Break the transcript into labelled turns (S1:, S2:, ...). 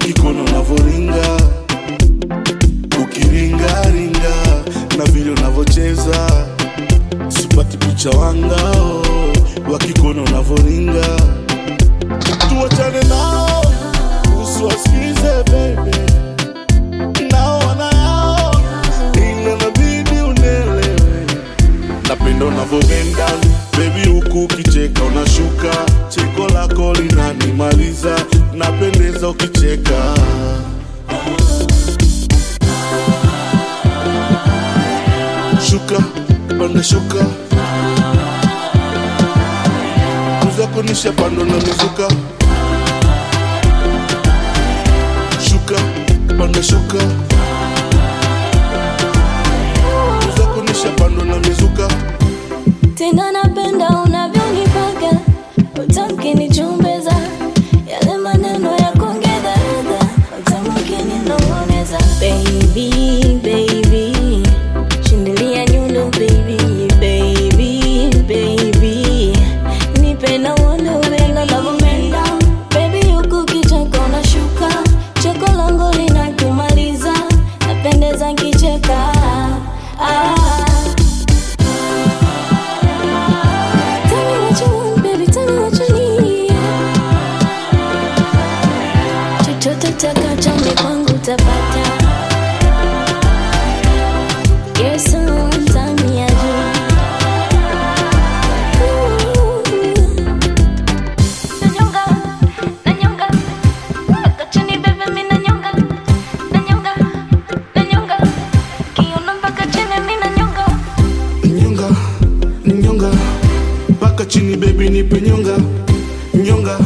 S1: wakikona unavoringa ukiringaringa na vile unavocheza sipati picha wangao wakikona unavoringa tuwachane nao usiwasikize bebe nao wanayao ila nabidi unelewe napenda unavyobenda bebi huku ukicheka unashuka cheko lako linanimaliza napendeza ukicheka shuka panda shuka kuzako nishapando na mizuka shuka panda shuka kuzako nishapando na mizuka
S2: tena napenda unavyonipaka utamkinichumbeza yale maneno ya kuongeza ladha utamukininong'oneza baby baby shindilia nyundo baby baby baby nipe na uondo upendo navyopenda baby huku kicheko unashuka cheko langu linakumaliza napendeza nkicheka ah. Tell me what you want, baby, tell me what you need. Chochote utakacho ni kwangu utapata. You're so mtamu ya juu. Nanyonga, nanyonga. Mpaka chini, baby, mi nanyonga. Nanyonga, nanyonga. Kiuno mpaka chini, mi nanyonga.
S1: nyonga nyonga mpaka chini bebi nipe nyonga nyonga